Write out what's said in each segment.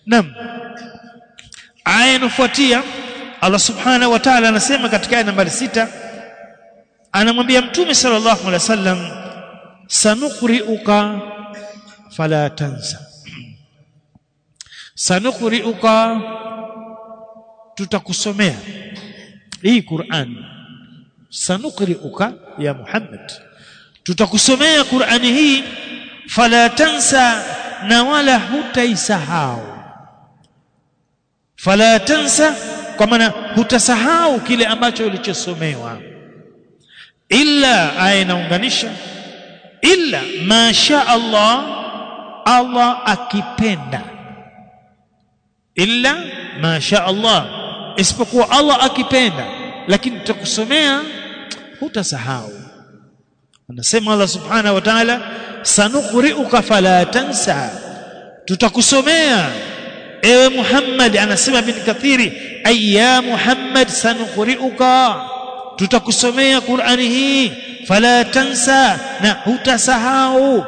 Naam. Aya inafuatia Allah Subhanahu wa Ta'ala anasema katika aya nambari sita anamwambia Mtume sallallahu alaihi wasallam sanuqri'uka fala tansa sanuqri'uka tutakusomea hii Qur'an sanuqri'uka ya Muhammad tutakusomea Qur'ani hii fala tansa na wala hutaisahau fala tansa kwa maana hutasahau kile ambacho ulichosomewa illa aya inaunganisha illa masha Allah Allah akipenda illa masha Allah isipokuwa Allah akipenda lakini tutakusomea hutasahau anasema Allah subhanahu wa ta'ala sanuqri'uka fala tansa tutakusomea ewe Muhammad anasema bin Kathiri ayya Muhammad sanuqri'uka tutakusomea Qur'ani hii fala tansa na hutasahau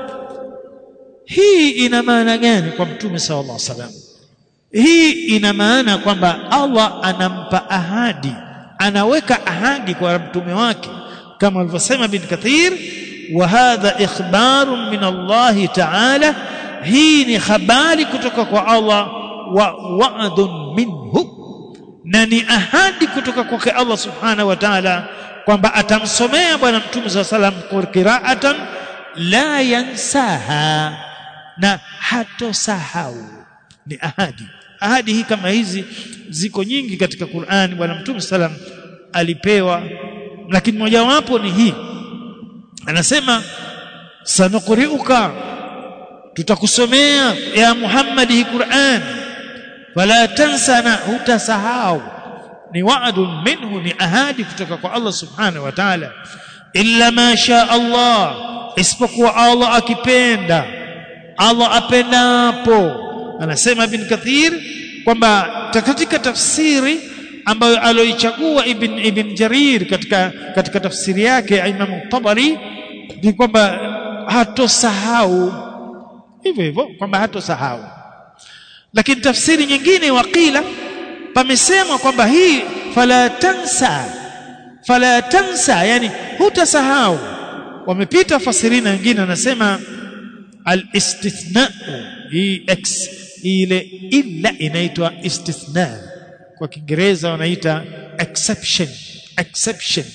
hii ina maana gani kwa mtume sallallahu alaihi wasallam hii ina maana kwamba Allah anampa ahadi anaweka ahadi kwa mtume wake kama alivyosema bin Kathir wa hadha ikhbarun min Allah ta'ala hii ni habari kutoka kwa Allah wa wa'dun minhu na ni ahadi kutoka kwake Allah subhanahu wa ta'ala kwamba atamsomea bwana mtume swalla salam qira'atan la yansaha na hatosahau ni ahadi ahadi hii kama hizi ziko nyingi katika Qur'an bwana mtume salam alipewa lakini mojawapo ni hii anasema sanuqri'uka tutakusomea ya Muhammad hii Qur'an wala tansa na hutasahau ni wa'dun minhu ni ahadi kutoka kwa Allah subhanahu wa ta'ala illa ma sha Allah isipokuwa Allah akipenda Allah apendapo anasema ibn Kathir kwamba katika tafsiri ambayo aloichagua ibn ibn Jarir katika katika tafsiri yake Imam Tabari ni kwamba hatosahau hivyo hivyo kwamba hatosahau lakini tafsiri nyingine waqila pamesemwa kwamba hii fala tansa fala tansa yani hutasahau wamepita fasirina wengine anasema al-istithna hii x ile illa inaitwa istithna kwa kiingereza wanaita exception exception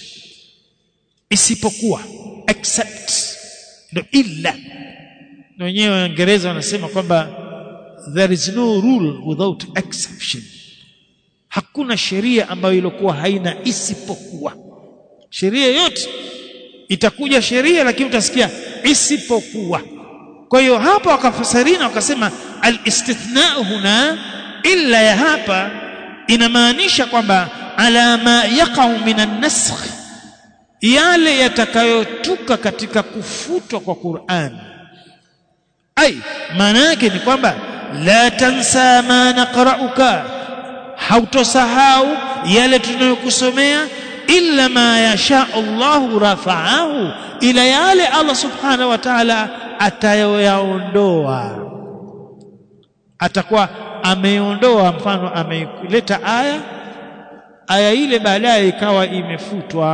isipokuwa except ndio illa na wenyewe waingereza wanasema kwamba there is no rule without exception hakuna sheria ambayo ilikuwa haina isipokuwa sheria yote itakuja sheria lakini utasikia isipokuwa kwa hiyo hapa wakafasirina wakasema al-istithna huna illa ya hapa inamaanisha kwamba ala ma yaqau minan nasakh yale yatakayotuka katika kufutwa kwa Qur'an ai maana yake ni kwamba la tansa ma naqra'uka hautosahau yale tunayokusomea illa ma yasha Allahu rafa'ahu ila yale Allah subhanahu wa ta'ala atayoyaondoa atakuwa ameondoa mfano ameileta aya aya ile baadaye ikawa imefutwa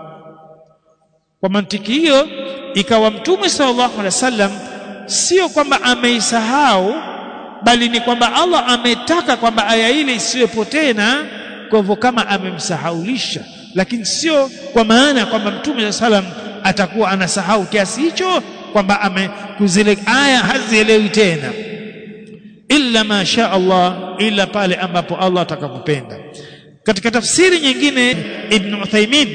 kwa mantiki hiyo ikawa mtume sallallahu alaihi wasallam sio kwamba ameisahau bali ni kwamba Allah ametaka kwamba aya ile isiwepo tena kwa hivyo kama amemsahaulisha lakini sio kwa maana kwamba mtume sallam atakuwa anasahau kiasi hicho kwamba amekuzile aya hazielewi tena illa ma sha Allah ila pale ambapo Allah atakapopenda katika tafsiri nyingine Ibn Uthaymeen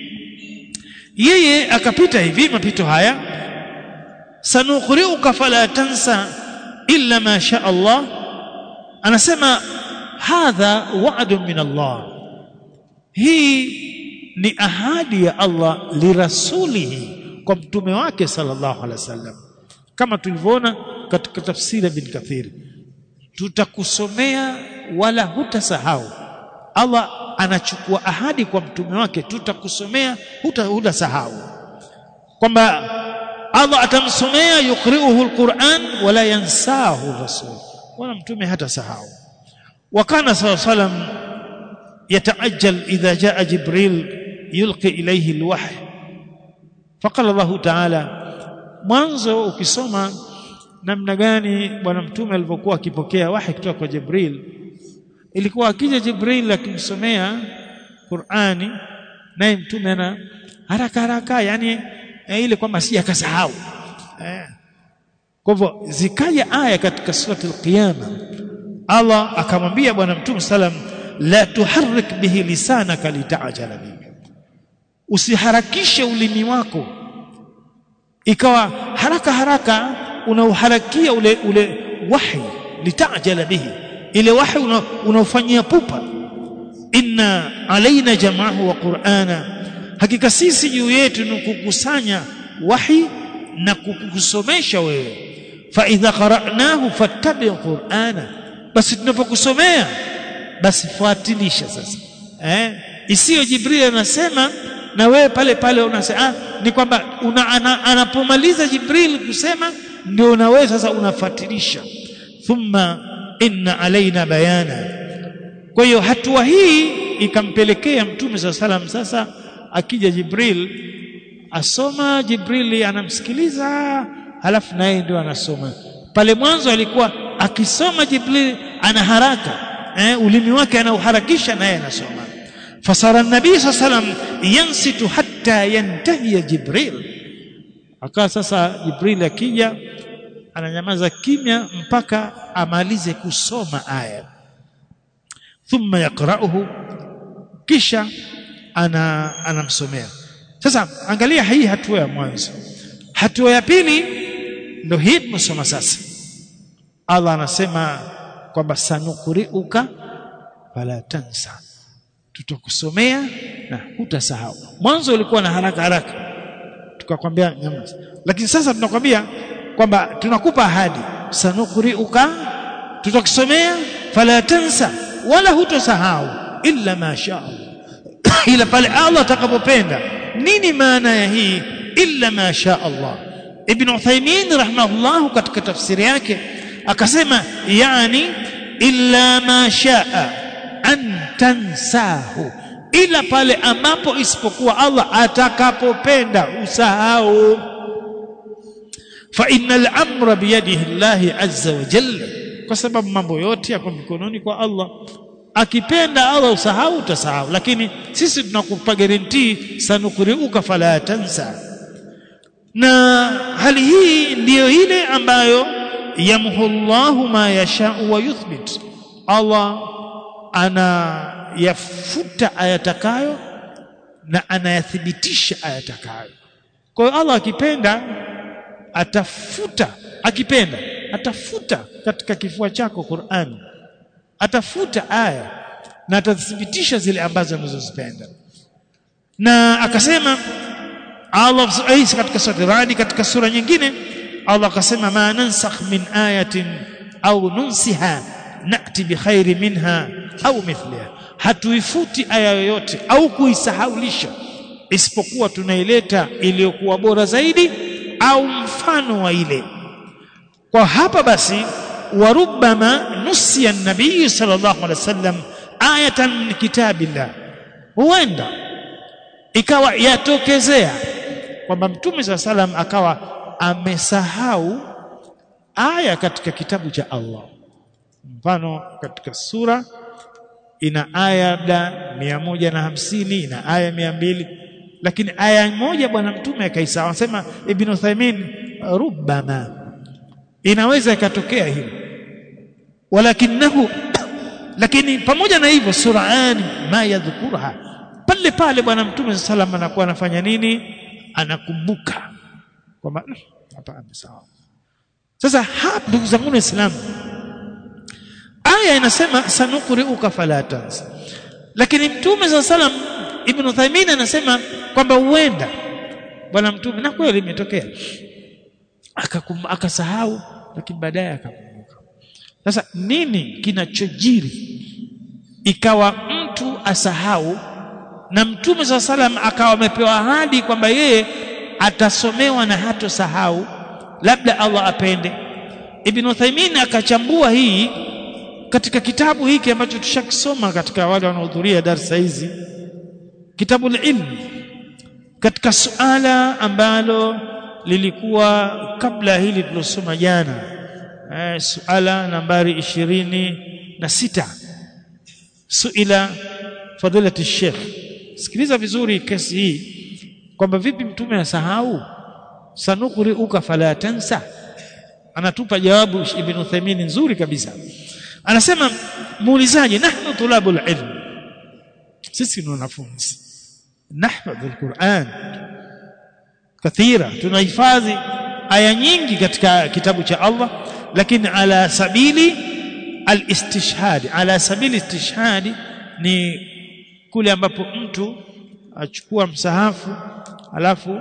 yeye akapita hivi mapito haya sanuqri'uka fala tansa illa ma sha Allah anasema hadha wa'dun min Allah hii ni ahadi ya Allah lirasulihi kwa mtume wake sallallahu alaihi wasallam kama tulivyoona katika tafsiri bin Kathir tutakusomea wala hutasahau Allah anachukua ahadi kwa mtume wake tutakusomea hutasahau kwamba Allah atamsomea yukriuhu alquran wala yansahu rasul wala mtume hata sahau wakana saw salam yataajjal idha jaa jibril yulqi ilayhi alwahy faqala Allah ta'ala mwanzo ukisoma namna gani bwana mtume alivyokuwa akipokea wahi kutoka kwa Jibril ilikuwa akija Jibril akimsomea Qur'ani naye mtume ana haraka haraka yani eh, ile kwamba si akasahau eh. kwa hivyo zikaja aya katika surati al-qiyama Allah akamwambia bwana mtume salam la tuharrik bihi lisanaka litajala bihi usiharakishe ulimi wako ikawa haraka haraka unauharakia ule ule wahi litajala bihi ile wahi unaofanyia pupa inna alaina jamaahu wa qur'ana hakika sisi juu yetu ni kukusanya wahi na kukusomesha wewe fa idha qara'nahu fattabi qur'ana basi tunapokusomea basi fuatilisha sasa eh isiyo jibril anasema na wewe pale pale unasema ah, ni kwamba una, ana, anapomaliza jibril kusema ndio na wewe sasa unafuatilisha thumma inna alaina bayana kwa hiyo hatua hii ikampelekea mtume saa salam sasa akija jibril asoma jibrili anamsikiliza halafu naye ndio anasoma pale mwanzo alikuwa akisoma jibril ana haraka eh, ulimi wake anauharakisha naye anasoma fasara nabii saa salam yansitu hatta yantahiya jibril akawa sasa jibril akija ananyamaza kimya mpaka amalize kusoma aya thumma yaqra'uhu kisha ana anamsomea sasa angalia hii hatua ya mwanzo hatua ya pili ndio hii tunasoma sasa Allah anasema kwamba sanukuriuka fala tansa tutakusomea na hutasahau mwanzo ulikuwa na haraka haraka tukakwambia nyamaza lakini sasa tunakwambia kwamba tunakupa ahadi sanukuriuka tutakusomea fala tansa wala hutosahau illa ma sha Allah ila pale Allah atakapopenda nini maana ya hii illa ma sha Allah Ibn Uthaymeen rahimahullah katika tafsiri yake akasema yani illa ma shaa an tansahu ila pale ambapo isipokuwa Allah atakapopenda usahau fa innal amra biyadihi Allah azza wa jalla kwa sababu mambo yote yako mikononi kwa Allah akipenda Allah usahau utasahau lakini sisi tunakupa guarantee sanukuriuka fala tansa na hali hii ndiyo ile ambayo yamhu Allahu ma yashau wa yuthbit Allah anayafuta ayatakayo na anayathibitisha ayatakayo kwa hiyo Allah akipenda atafuta akipenda atafuta katika kifua chako Qur'an atafuta aya na atathibitisha zile ambazo anazozipenda na akasema Allah Isa katika sura Radi katika sura nyingine Allah akasema ma nansakh min ayatin au nunsiha nati bikhairi minha au mithliha hatuifuti aya yoyote au kuisahaulisha isipokuwa tunaileta iliyokuwa bora zaidi au mfano wa ile kwa hapa basi warubama nusiya nabii sallallahu alaihi wasallam ayatan min kitabillah huenda ikawa yatokezea kwamba mtume saa salam akawa amesahau aya katika kitabu cha Allah mfano katika sura ina aya labda mia moja na hamsini ina aya mia mbili lakini aya moja bwana mtume akaisahau anasema ibn Uthaymeen rubbama inaweza ikatokea hilo walakinahu lakini pamoja na hivyo surani ma yadhkurha pale pale bwana mtume sallam anakuwa anafanya nini anakumbuka kwamba hapa amesahau sasa hapa ndugu zangu waislamu aya inasema sanukriuka fala tansa lakini mtume sa salam ibn Uthaymeen anasema kwamba huenda bwana mtume na kweli imetokea akasahau lakini baadaye akakumbuka sasa nini kinachojiri ikawa mtu asahau na mtume saa salam akawa amepewa ahadi kwamba yeye atasomewa na hatosahau labda Allah apende Ibn Uthaymeen akachambua hii katika kitabu hiki ambacho tushakisoma katika wale wanaohudhuria darsa hizi kitabu ilm katika suala ambalo lilikuwa kabla hili tulosoma jana eh, suala nambari ishirini na sita suila fadilati sheikh sikiliza vizuri kesi hii kwamba vipi mtume asahau sanukriuka fala tansa anatupa jawabu ibn Uthaymeen nzuri kabisa anasema muulizaji nahnu tulabul ilm sisi ni wanafunzi nahfadhu alquran kathira tunahifadhi aya nyingi katika kitabu cha Allah lakini ala sabili alistishhadi ala sabili istishhadi ni kule ambapo mtu achukua msahafu alafu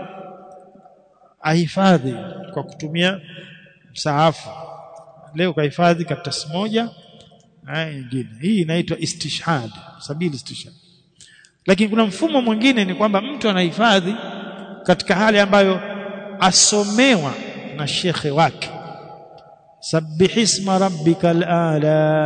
ahifadhi kwa kutumia msahafu leo kahifadhi karatasi moja aya nyingine hii inaitwa istishhad sabili istishhad lakini kuna mfumo mwingine ni kwamba mtu anahifadhi katika hali ambayo asomewa na shekhe wake sabbihisma rabbikal ala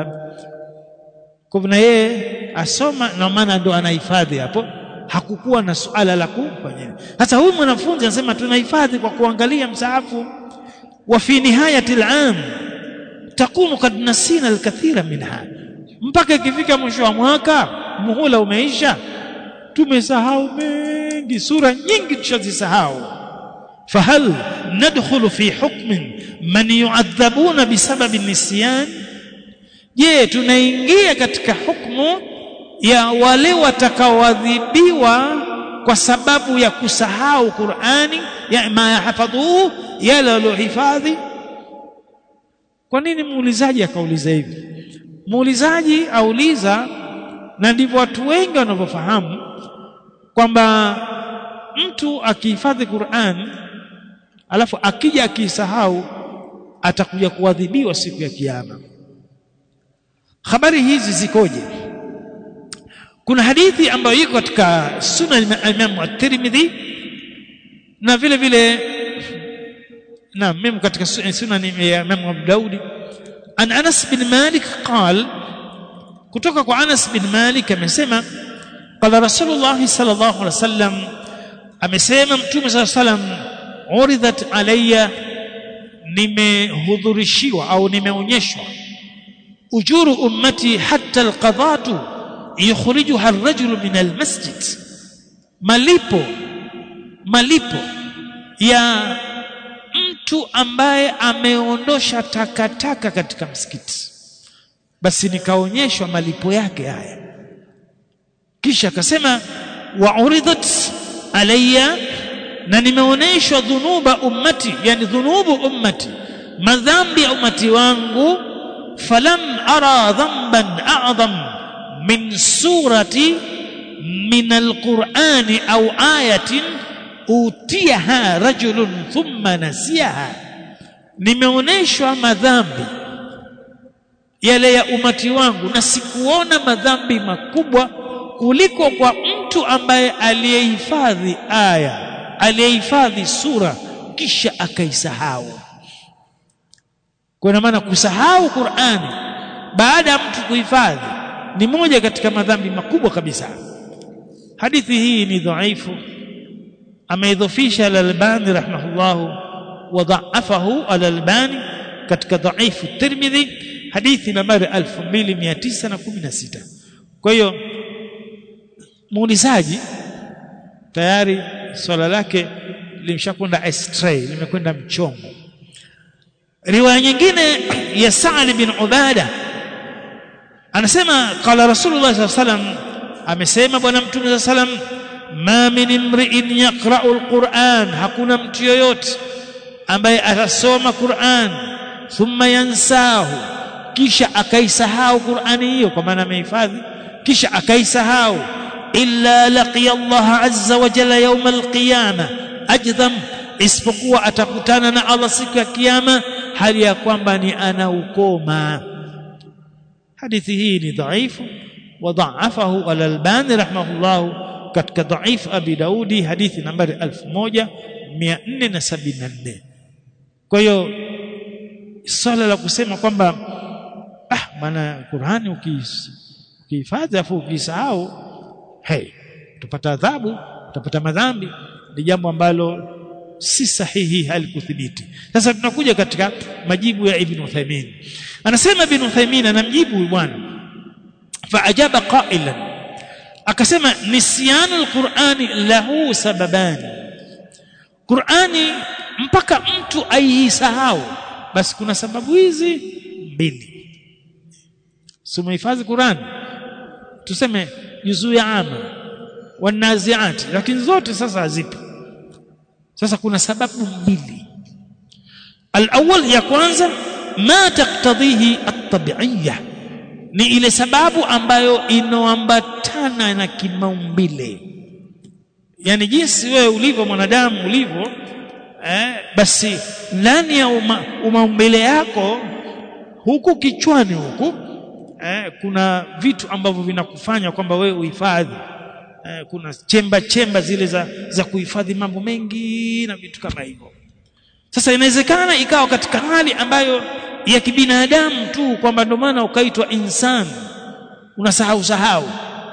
kwa yeye asoma na maana ndo anahifadhi hapo hakukuwa na suala la kufanya sasa huyu mwanafunzi anasema tunahifadhi kwa kuangalia msahafu wa fi nihayati al-am takunu kad nasina al-kathira minha mpaka ikifika mwisho wa mwaka muhula umeisha tumesahau mengi sura nyingi tushazisahau fahal nadkhulu fi hukmin man yu'adhabuna bisababi nisyan je tunaingia katika hukumu ya wale watakaoadhibiwa kwa sababu ya kusahau Qur'ani ya ma yahfadhuhu yale waliohifadhi kwa nini muulizaji akauliza hivi muulizaji auliza na ndivyo watu wengi wanavyofahamu kwamba mtu akihifadhi Qur'an alafu akija akisahau atakuja kuadhibiwa siku ya kiyama habari hizi zikoje kuna hadithi ambayo iko katika sunan Imam at-Tirmidhi na vile vile na mimi katika sunan ya Imam Abu Daud an Anas bin Malik قال kutoka kwa Anas bin Malik amesema qala Rasulullah sallallahu alaihi wasallam amesema mtume sallallahu alaihi wasallam uridhat alayya nimehudhurishiwa au nimeonyeshwa ujuru ummati hatta alqadatu yukhrijuha ar-rajulu min al-masjid malipo malipo ya mtu ambaye ameondosha takataka katika msikiti basi nikaonyeshwa malipo yake haya kisha akasema wa uridat alayya na nimeonyeshwa dhunuba ummati yani dhunubu ummati madhambi ya ummati wangu falam ara dhanban a'zam min surati min alqur'ani au ayatin utiyaha rajulun thumma nasiyaha nimeonyeshwa madhambi yale ya umati wangu na sikuona madhambi makubwa kuliko kwa mtu ambaye aliyehifadhi aya aliyehifadhi sura kisha akaisahau kwa maana kusahau Qur'ani baada ya mtu kuhifadhi ni moja katika madhambi makubwa kabisa hadithi hii ni dhaifu ameidhofisha al-Albani rahimahullahu wa dha'afahu al-Albani katika dhaifu Tirmidhi hadithi nambari 2916 kwa hiyo muulizaji tayari swala lake limshakwenda astray limekwenda mchongo riwaya nyingine ya Sa'd bin Ubada anasema qala Rasulullah sallallahu alaihi wasallam amesema bwana mtume sallallahu alaihi wasallam ma min imri'in yaqra'u alquran hakuna mtu yoyote ambaye atasoma Qur'an thumma yansahu kisha akaisahau Qur'ani hiyo kwa maana amehifadhi kisha akaisahau illa laqiya Allah azza wa jalla yawm alqiyama ajdham isipokuwa atakutana na Allah siku ya kiyama hali ya kwamba ni anaukoma hadithi hii ni dhaifu وضعفه الألباني رحمه الله katika dhaif Abi Daudi hadithi nambari 1474 kwa hiyo swala la kusema kwamba ah maana Qur'ani ukihifadhi afu ukisahau hey utapata adhabu utapata madhambi ni jambo ambalo si sahihi halikuthibiti sasa tunakuja katika majibu ya Ibn Uthaymeen anasema Ibn Uthaymeen anamjibu bwana faajaba qailan akasema nisyanu alqur'ani lahu sababani Qur'ani mpaka mtu aisahau basi kuna sababu hizi mbili sumehifadhi Qur'an tuseme juzuu ya ama wanaziati lakini zote sasa hazipo sasa kuna sababu mbili alawwal ya kwanza ma taktadhihi at-tabi'iyya ni ile sababu ambayo inoambatana na kimaumbile yani jinsi wewe ulivyo mwanadamu ulivyo eh, basi ndani ya uma, umaumbile yako huku kichwani huku eh, kuna vitu ambavyo vinakufanya kwamba wewe uhifadhi eh, kuna chemba chemba zile za, za kuhifadhi mambo mengi na vitu kama hivyo sasa inawezekana ikawa katika hali ambayo ya kibinadamu tu kwamba ndio maana ukaitwa insan unasahau sahau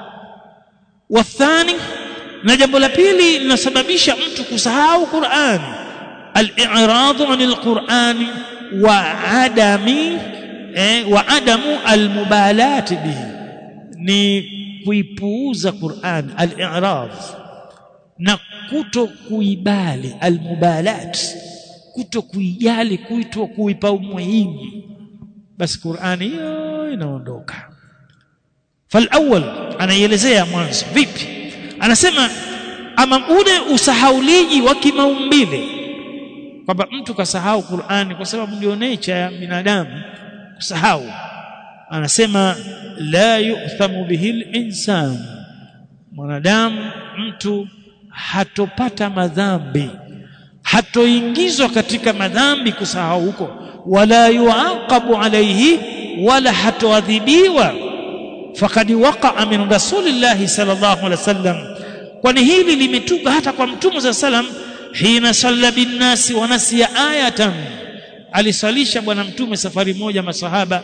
wathani na jambo la pili linasababisha mtu kusahau Qur'an al-i'rad 'anil Qur'an wa adami eh, wa adamu al-mubalat bihi ni kuipuuza Qur'an al-i'rad na kuto kuibali al-mubalat kuto kuijali kuitwa kuipa umuhimu basi Qur'ani hiyo inaondoka falawwal anaielezea mwanzo vipi anasema ama ule usahauliji wa kimaumbile kwamba mtu kasahau Qur'ani kwa sababu ndio nature ya binadamu kusahau anasema la yu'thamu bihi al-insan mwanadamu mtu hatopata madhambi hatoingizwa katika madhambi kusahau huko wala yuaqabu alayhi wala hatoadhibiwa faqad waqa'a min rasulillahi sallallahu alaihi wasallam kwani hili limetuka hata kwa mtume za salam hina salla binnasi wa nasiya ayatan alisalisha bwana mtume safari moja masahaba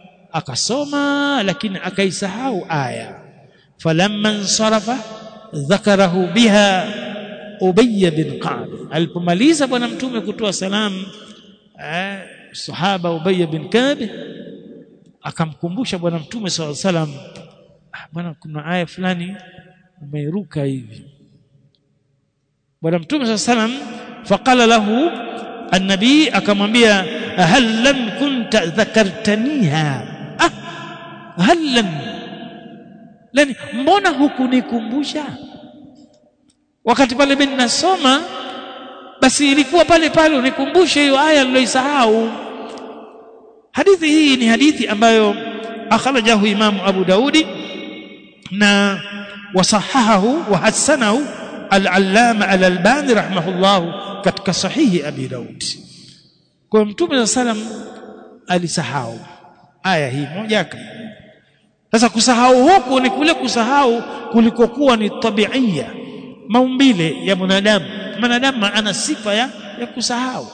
akasoma lakini akaisahau aya falamma insarafa dhakarahu biha Ubay bin Ka'b alipomaliza bwana mtume kutoa salamu eh, sahaba Ubay bin Ka'b akamkumbusha bwana mtume swalla salam ah, bwana kuna aya fulani umeiruka hivi bwana mtume swalla salam faqala lahu annabi akamwambia hal lam kunta dhakartaniha ah hal lam lani mbona hukunikumbusha wakati pale mimi ninasoma basi ilikuwa pale pale unikumbushe hiyo aya niloisahau hadithi hii ni hadithi ambayo akhrajahu imamu Abu Daudi na wasahahahu wa hasanahu al-allama al-albani rahimahullah katika sahihi Abi Daud kwa mtume sallam alisahau aya hii moja sasa kusahau huku ni kule kusahau kulikokuwa ni tabiia maumbile ya mwanadamu mwanadamu ana sifa ya, ya kusahau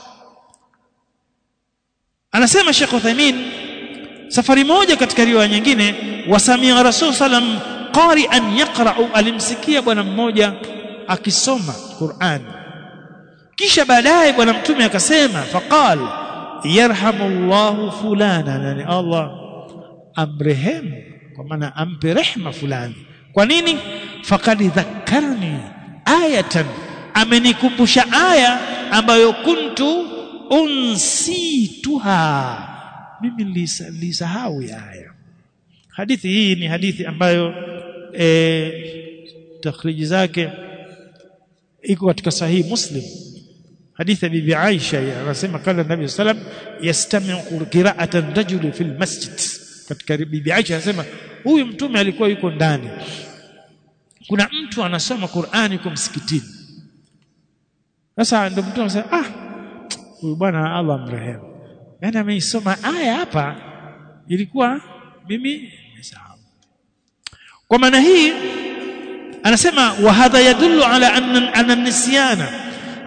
anasema Sheikh Uthaymeen safari moja katika riwaya nyingine wasamia Rasul sallam qari'an yaqra'u alimsikia bwana mmoja akisoma Qur'an kisha baadaye bwana mtume akasema faqal yarhamullahu fulana yani Allah amrehemu kwa maana ampe rehma fulani kwa nini faqad dhakkarni ayatan amenikumbusha aya ambayo kuntu unsituha mimi nilisahau ya aya hadithi hii ni hadithi ambayo e, takhriji zake iko katika sahihi muslim hadithi ya bibi Aisha anasema kala nabii sallam yastami'u qira'atan rajuli fil masjid katika bibi Aisha anasema huyu mtume alikuwa yuko ndani kuna mtu anasoma Qur'ani kwa msikitini sasa ndio mtu anasema ah huyu bwana Allah mrehemu yani ameisoma aya hapa ilikuwa mimi nimesahau kwa maana hii anasema wa hadha yadullu ala anna anna nisyana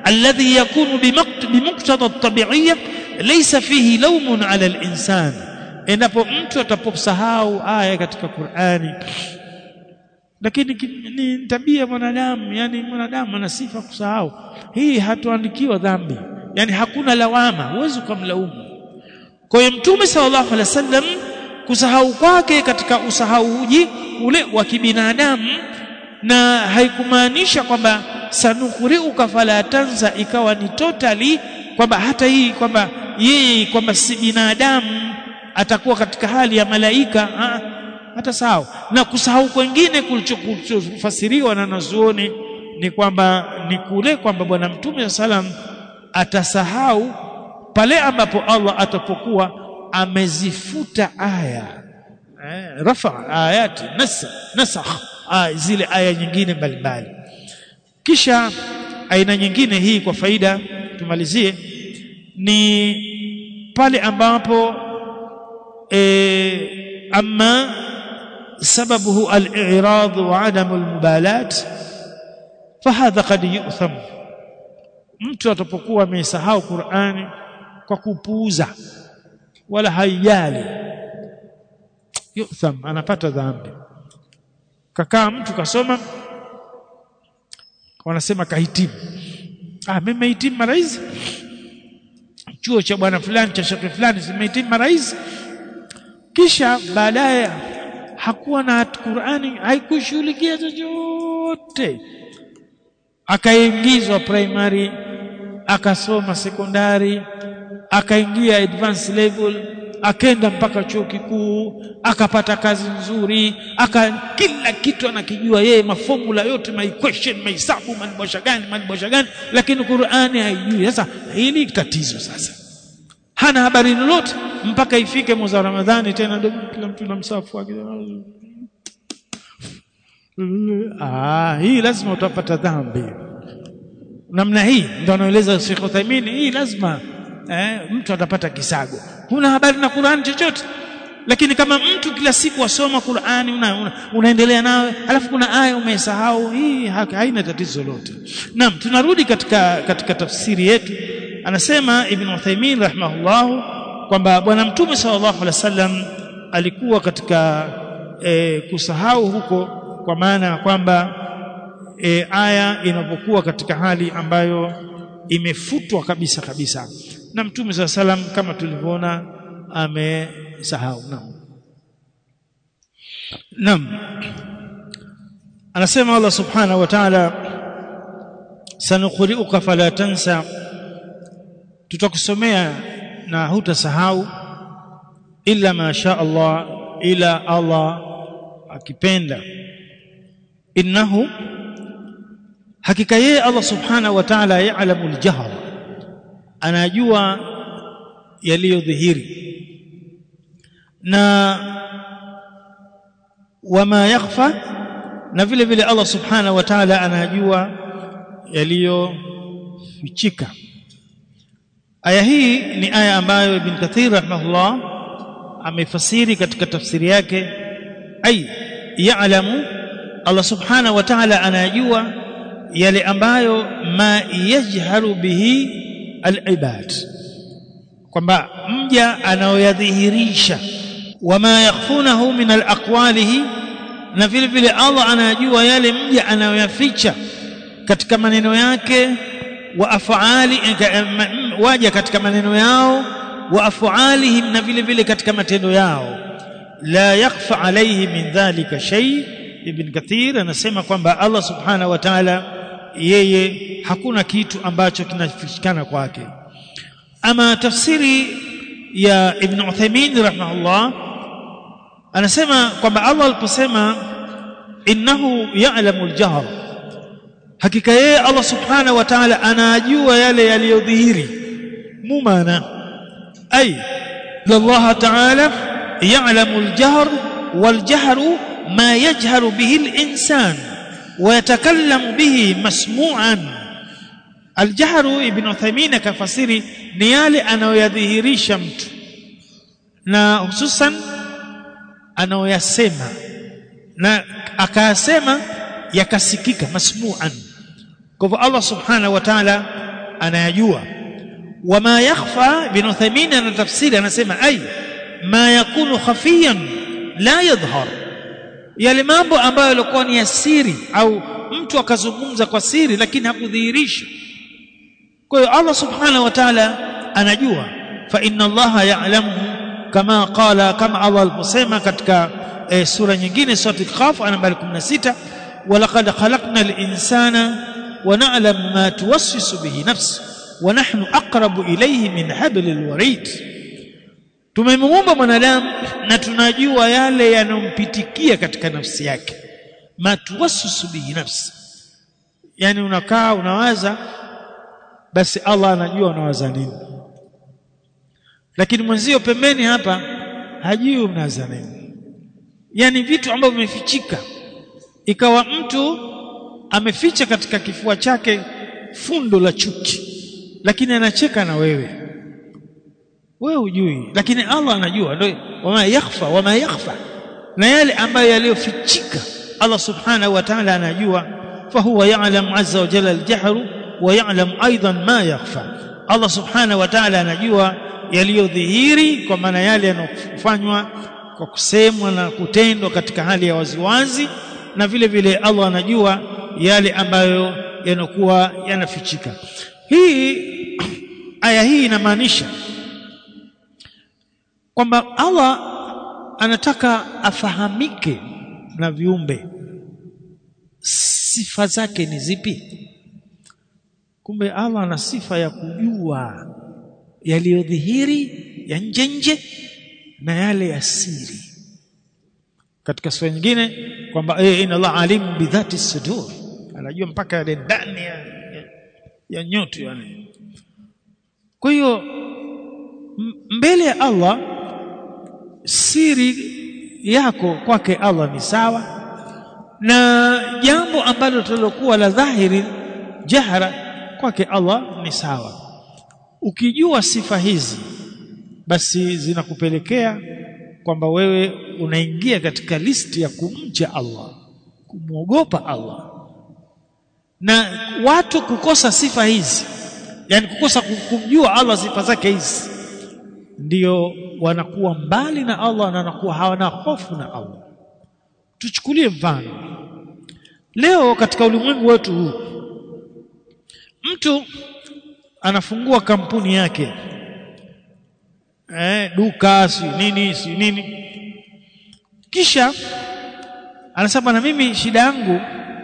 alladhi yakunu bimuqtada at-tabi'iyya laysa fihi lawmun 'ala al-insan endapo mtu ataposahau aya katika Qur'ani lakini ni tabia mwanadamu yani mwanadamu ana sifa kusahau hii hatuandikiwa dhambi yani hakuna lawama huwezi kumlaumu kwa hiyo mtume sallallahu alaihi wasallam kusahau kwake katika usahauji ule wa kibinadamu na haikumaanisha kwamba sanukuriuka fala tanza ikawa ni totally kwamba hata hii kwamba yeye kwamba si binadamu atakuwa katika hali ya malaika ha, hata sawa na kusahau kwengine kulichofasiriwa na nazuoni ni kwamba ni kule kwamba bwana mtume salam atasahau pale ambapo Allah atapokuwa amezifuta aya eh, rafa ayati nasa nasakh ah, zile aya nyingine mbalimbali kisha aina nyingine hii kwa faida tumalizie ni pale ambapo e, amma sababuhu al-i'rad wa adam al-mubalat fahadha qad yu'tham mtu atapokuwa amesahau Qur'ani kwa kupuuza wala haijali yutham anapata dhambi kakaa mtu kasoma wanasema kahitimu ah mimi nimehitimu mara hizi chuo cha bwana fulani cha shekhi fulani nimehitimu mara hizi kisha baadaye hakuwa na Qur'ani haikushughulikia chochote akaingizwa primary akasoma sekondari akaingia advanced level akaenda mpaka chuo kikuu akapata kazi nzuri aka kila kitu anakijua yeye mafomula yote ma equation mahesabu manibosha gani manibosha gani lakini Qur'ani haijui sasa hili tatizo sasa hana habari lolote mpaka ifike mwezi wa Ramadhani tena ndio kila mtu na msafu wake ah hii lazima utapata dhambi namna hii ndio anaeleza Sheikh Uthaymeen hii lazima eh, mtu atapata kisago huna habari na Qur'an chochote lakini kama mtu kila siku wasoma Qur'ani una, una, unaendelea nawe alafu kuna aya umesahau hii haina tatizo lolote naam tunarudi katika katika tafsiri yetu anasema Ibn Uthaymeen rahimahullah kwamba bwana mtume sallallahu alaihi wasallam alikuwa katika e, kusahau huko kwa maana ya kwamba e, aya inapokuwa katika hali ambayo imefutwa kabisa kabisa na mtume saa salam kama tulivyoona amesahau naam naam anasema Allah subhanahu wa ta'ala sanuqri'uka fala tansa tutakusomea na hutasahau illa ma sha Allah ila Allah akipenda innahu hakika yeye Allah subhanahu wa ta'ala ya'lamu al-jahr anajua yaliyodhihiri na wama yakhfa na vile vile Allah subhanahu wa ta'ala anajua yaliyofichika aya hii ni aya ambayo Ibn Kathir rahimahullah amefasiri katika tafsiri yake ai ya'lamu Allah subhanahu wa ta'ala anajua yale ambayo ma yajharu bihi al-ibad kwamba mja anaoyadhihirisha wama yakhfunahu min al-aqwalihi na vile vile Allah anajua yale mja anayoyaficha katika maneno yake wa afali waja katika maneno yao wa afalihim na vile vile katika matendo yao la yakhfa alayhi min dhalika shay ibn kathir anasema kwamba Allah subhanahu wa ta'ala yeye hakuna kitu ambacho kinafichikana kwake ama tafsiri ya ibn Uthaymeen rahimahullah anasema kwamba Allah aliposema innahu ya'lamu al-jahr hakika yeye Allah subhanahu wa ta'ala anajua yale yaliyodhihiri mumana ay Allah ta'ala ya'lamu al-jahr wal-jahru ma yajharu bihi al-insan ويتكلم به مسموعا الجهر ابن عثيمين كفسيري ni yale anayoyadhihirisha mtu na hususan anayoyasema na akayasema yakasikika masmuan kwa hivyo Allah subhanahu wa ta'ala anayajua wama yakhfa bin Uthaymeen ana tafsiri anasema ay ma yakunu khafiyan la yadhhar yale mambo ambayo yalikuwa ni ya siri au mtu akazungumza kwa siri lakini hakudhihirisha kwa hiyo Allah subhanahu wa ta'ala anajua fa inna Allah ya'lamu kama qala kama Allah aliposema katika e, sura nyingine sura al-Qaf aya nambari 16 walaqad khalaqna al-insana wa na'lam ma tuwassisu bihi nafsi wa nahnu aqrabu ilayhi min hablil warid tumemuumba mwanadamu na tunajua yale yanompitikia katika nafsi yake ma tuwassisu bihi nafsi yani unakaa unawaza basi Allah anajua unawaza nini lakini mwenzio pembeni hapa hajui unawaza nini yani vitu ambavyo vimefichika ikawa mtu ameficha katika kifua chake fundo la chuki lakini anacheka na wewe wewe hujui lakini Allah anajua ndio wama yakhfa wama yakhfa na yale ambayo yaliyofichika Allah subhanahu wa ta'ala anajua fahuwa ya'lam azza wa jalla al-jahru wa ya'lam aidan ma yakhfa Allah subhanahu wa ta'ala anajua yaliyodhihiri kwa maana yale yanofanywa kwa kusemwa na kutendwa katika hali ya waziwazi na vile vile Allah anajua yale ambayo yanakuwa yanafichika hii aya hii inamaanisha kwamba Allah anataka afahamike na viumbe sifa zake ni zipi kumbe Allah ana sifa ya kujua yaliyodhihiri ya nje nje na yale ya siri katika sura nyingine kwamba eh inna Allah alim bidhati sudur anajua mpaka yale ndani ya, ya, ya nyoto yani kwa hiyo mbele ya Allah siri yako kwake Allah ni sawa na jambo ambalo tulokuwa la dhahiri jahra kwake Allah ni sawa ukijua sifa hizi basi zinakupelekea kwamba wewe unaingia katika listi ya kumcha Allah kumwogopa Allah na watu kukosa sifa hizi yani kukosa kumjua Allah sifa zake hizi ndio wanakuwa mbali na Allah na wanakuwa hawana hofu na Allah tuchukulie mfano leo katika ulimwengu wetu huu mtu anafungua kampuni yake eh, duka si nini si nini kisha anasema na mimi shida yangu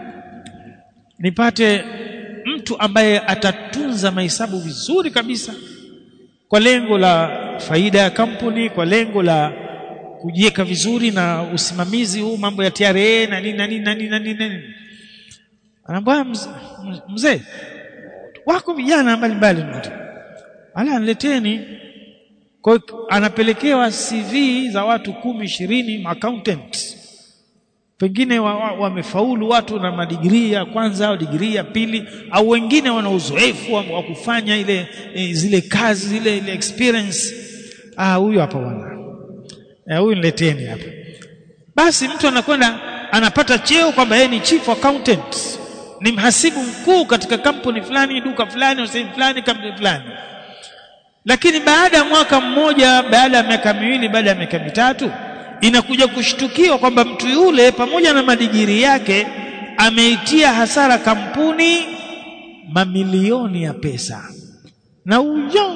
nipate mtu ambaye atatunza mahesabu vizuri kabisa kwa lengo la faida ya kampuni kwa lengo la kujiweka vizuri na usimamizi huu mambo ya TRA na nini na nini na nini na nini anaambia mzee wako vijana mbalimbali ala nileteni kwa anapelekewa CV za watu kumi ishirini accountant pengine wamefaulu wa, wa watu na madigrii ya kwanza au digrii ya pili au wengine wana uzoefu wa, wa kufanya ile e, zile kazi zile ile experience ah huyu hapa bwana eh, huyu nileteni hapa basi mtu anakwenda anapata cheo kwamba yeye ni chief accountant ni mhasibu mkuu katika kampuni fulani duka fulani au sehemu fulani kampuni fulani lakini baada ya mwaka mmoja baada ya miaka miwili baada ya miaka mitatu inakuja kushtukiwa kwamba mtu yule pamoja na madigiri yake ameitia hasara kampuni mamilioni ya pesa na huyo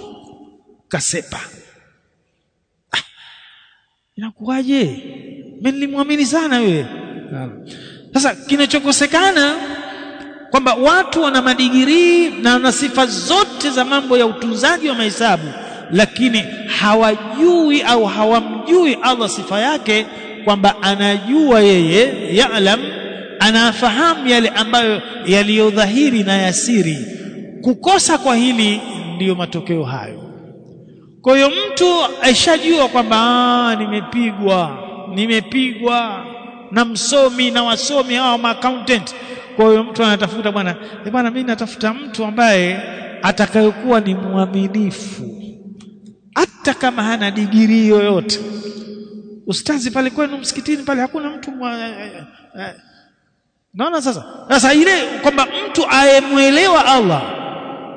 kasepa ah, inakuwaje mimi nilimwamini sana wewe sasa kinachokosekana kwamba watu wana madigirii na wana sifa zote za mambo ya utunzaji wa mahesabu lakini hawajui au hawamjui Allah sifa yake kwamba anajua yeye ya'lam anafahamu yale ambayo yaliyodhahiri na yasiri kukosa kwa hili ndiyo matokeo hayo kwa hiyo mtu aishajua kwamba nimepigwa nimepigwa na msomi na wasomi hawa accountant kwa hiyo mtu anatafuta bwana eh bwana mimi natafuta mtu ambaye atakayekuwa ni mwaminifu hata kama hana digirii yoyote ustazi pale kwenu msikitini pale hakuna mtu mwa, eh, eh, naona sasa sasa ile kwamba mtu ayemwelewa Allah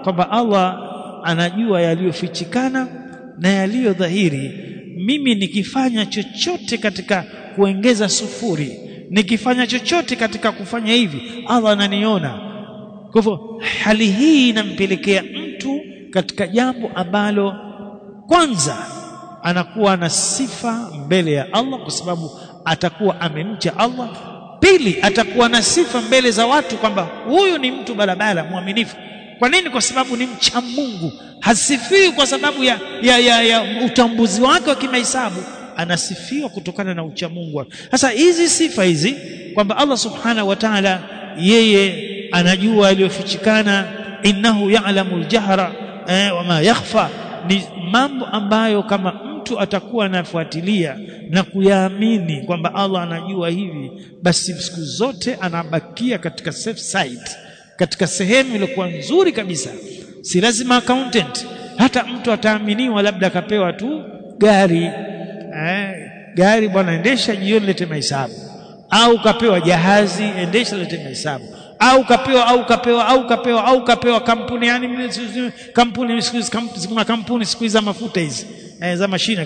kwamba Allah anajua yaliyofichikana na yaliyo dhahiri mimi nikifanya chochote katika kuongeza sufuri nikifanya chochote katika kufanya hivi Allah ananiona kwa hivyo hali hii inampelekea mtu katika jambo ambalo kwanza anakuwa na sifa mbele ya Allah kwa sababu atakuwa amemcha Allah pili atakuwa na sifa mbele za watu kwamba huyu ni mtu barabara mwaminifu kwa nini kwa sababu ni mcha Mungu hasifiwi kwa sababu ya, ya, ya, ya utambuzi wake wa kimahesabu anasifiwa kutokana na ucha Mungu sasa hizi sifa hizi kwamba Allah subhanahu wa ta'ala yeye anajua yaliyofichikana innahu ya'lamu al-jahra eh, wama yakhfa ni mambo ambayo kama mtu atakuwa anafuatilia na kuyaamini kwamba Allah anajua hivi basi siku zote anabakia katika safe side katika sehemu iliyokuwa nzuri kabisa si lazima accountant hata mtu ataaminiwa labda akapewa tu gari eh, gari bwana endesha jioni lete mahesabu au kapewa jahazi endesha lete mahesabu au kapewa au kapewa au kapewa au kapewa kampuni yani kampuni siku hizi kuna kampuni siku hizi za mafuta hizi eh, za mashine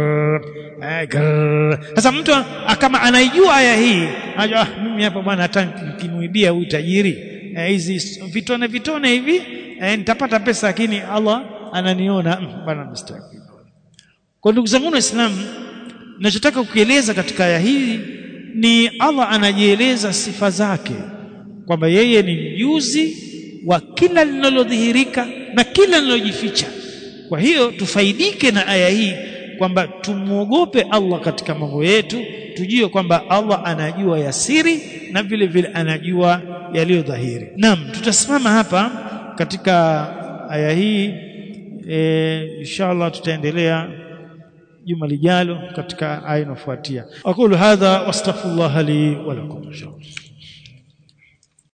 sasa mtu kama anaijua aya hii anajua ah, mimi hapa bwana hata nikimuibia huyu tajiri hizi eh, vitone vitone hivi eh, nitapata pesa lakini Allah ananiona bwana mstaki kwa ndugu zangu waislamu ninachotaka kukieleza katika aya hii ni Allah anajieleza sifa zake kwamba yeye ni mjuzi wa kila linalodhihirika na kila linalojificha kwa hiyo tufaidike na aya hii kwamba tumuogope Allah katika mambo yetu tujue kwamba Allah anajua ya siri na vile vile anajua yaliyo dhahiri naam tutasimama hapa katika aya hii e, inshallah tutaendelea juma lijalo katika aya inayofuatia aqulu hadha wastaghfirullah li wa lakum inshallah